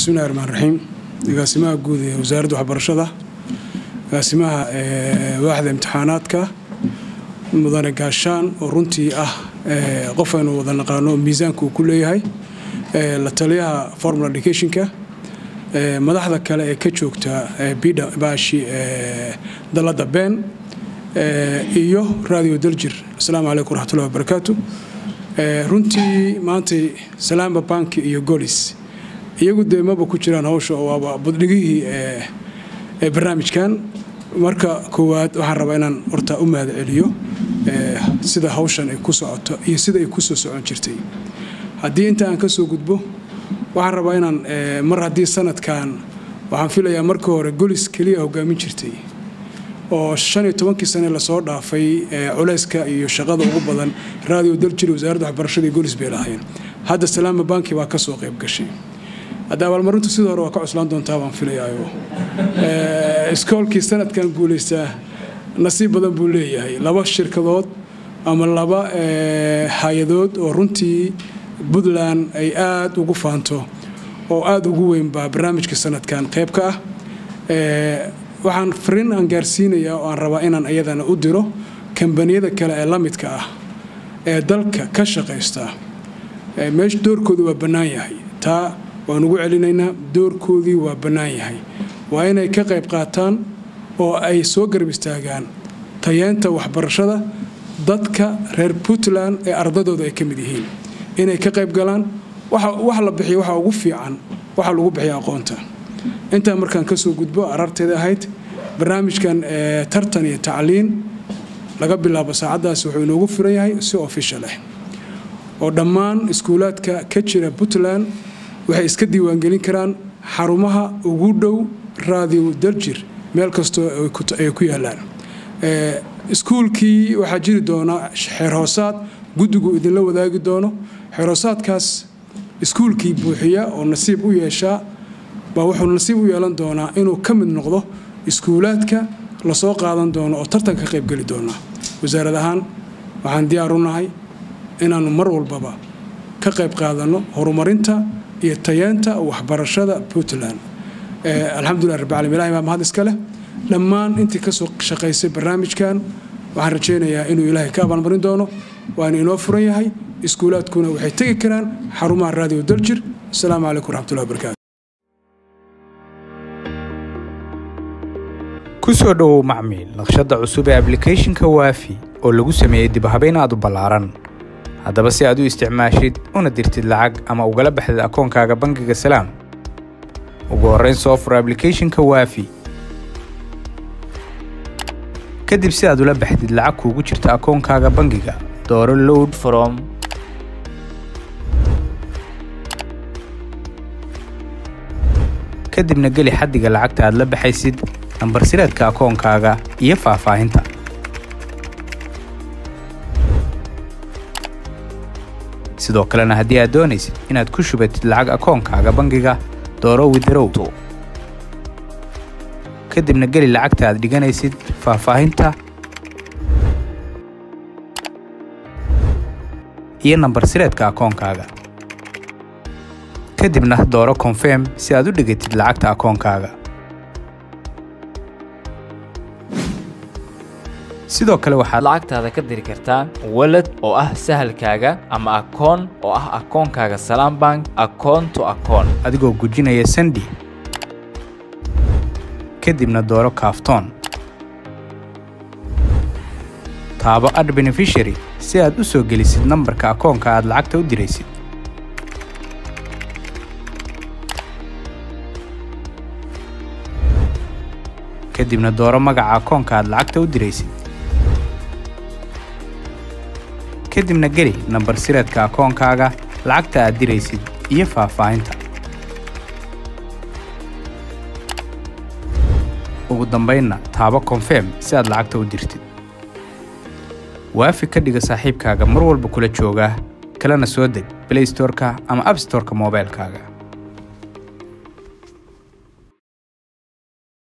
bismillahi raxmaan raxiim agaasimaha guud ee wasaaradda waxbarashada agaasimaha waaxda imtixaanaadka mudane gaashaan oo runtii ah qof aynu wada naqaano miisaanka uu ku leeyahay la taliyaha formal educationka madaxda kale ee ka joogta baashi dalada been iyo radio daljir asalaamu calaykum waraxmatullahi wabarakaatu runtii maantay salaamba banki iyo golis iyagu dee maba ku jiraan hawsha waaba buddhigihii ee barnaamijkan marka koowaad waxaan rabaa inaan horta u mahad celiyo sida hawshan ay ku socoto iyo sida ay ku soo socon jirtay haddii inta aan ka soo gudbo waxaan rabaa inaan mar haddii sanadkan waxaan filayaa marka hore golis keliya hogaamin jirtay oo shan iyo tobankii sane lasoo dhaafay culayska iyo shaqada ugu badan radio daljir wasaaradda waxbarashada iyo golis bay lahayn hadda salaama banki baa ka soo qayb gashay hadda abaalmarintu sidii hore waa ka cuslaan doontaa baan filayaayo iskoolkii sanadkan guulaystaa nasiib badan buu leeyahay laba shirkadood ama laba hay-adood oo runtii puntland ay aada ugu faanto oo aada ugu weyn baa barnaamijka sanadkan qayb ka ah waxaan fariin aan gaarsiinayaa oo aan rabaa inaan iyadana u diro kambaniyada kale ee la midka ah ee dalka ka shaqaysta meesha doorkoodu waa bannaan yahay taa waan ugu celinaynaa doorkoodii waa bannaan yahay waa inay ka qayb qaataan oo ay soo garab istaagaan tayeenta waxbarashada dadka reer puntland ee ardadooda ay ka mid yihiin inay ka qayb galaan wax la bixiyo waxa ugu fiican waxa lagu bixiya aqoonta intaa markaan ka soo gudbo ararteeda ahayd barnaamijkan tartan iyo tacliin laga bilaabo saacaddaas wuxuu inoogu furan yahay si official ah oo dhammaan iskuulaadka ka jira puntland waxay iska diiwaangelin karaan xarumaha ugu dhow radio daljir meel kastoo ay ku yaalaan iskuulkii waxaa jiri doona xeer hoosaad guddigu idinla wadaagi doono xeer hoosaadkaas iskuulkii buuxiya oo nasiib u yeeshaa baa wuxuu nasiib u yeelan doonaa inuu ka mid noqdo iskuulaadka lasoo qaadan doono oo tartanka ka qaybgeli doona wasaarad ahaan waxaan diyaar u nahay inaannu mar walbaba ka qayb qaadanno horumarinta iyo tayeenta waxbarashada puntland alxamdulilah rabbialamin ilahi baa mahad iska leh dhammaan intii kasoo shaqaysay barnaamijkan waxaan rajaynayaa inuu ilaahay ka abaalmarin doono waana inoo furan yahay iskuulaadkuna waxay tegi karaan xarumaha radio daljir asalaamu calaykum waraxmatullahi wabarakatu ku soo dhowow macmiil naqshadda cusub ee ablicathonka waafi oo lagu sameeyey dibhabayn aad u ballaaran haddaba si aad u isticmaashid una dirtid lacag ama ugala baxdid akoonkaaga bangiga salaam ugu horrayn soo fur ablicathonka waafi kadib si aad ula baxdid lacag kuugu jirta akoonkaaga bangiga dooro load from kadibna geli xaddiga lacagta aad la baxaysid nambar sireedka akoonkaaga iyo faahfaahinta sidoo kalena haddii aad doonaysid inaad ku shubatid lacag akoonkaaga bangiga dooro widarowto kadibna geli lacagta aad dhiganaysid faahfaahinta iyo nambar sireedka akoonkaaga kadibna dooro konfirm si aad u dhigatid lacagta akoonkaaga sidoo kale waxaad lacagtaada ka diri kartaa walad oo ah sahalkaaga ama akoon oo ah akoonkaaga salaam bank akoon to akoon adigoo gujinaya sandi kadibna dooro kaaftoon taabo ad benefishary si aad u soo gelisid nambarka akoonka aad lacagta u diraysid kadibna dooro magaca akoonka aad lacagta u diraysid kadibna geli nambar sireedka akoonkaaga lacagta aad diraysid iyo faahfaahinta ugu dambaynna taabo konfirm si aad lacagta u dirtid waafi ka dhiga saaxiibkaaga mar walba kula jooga kalena soo deg blaystorka ama abstorka moobaylkaaga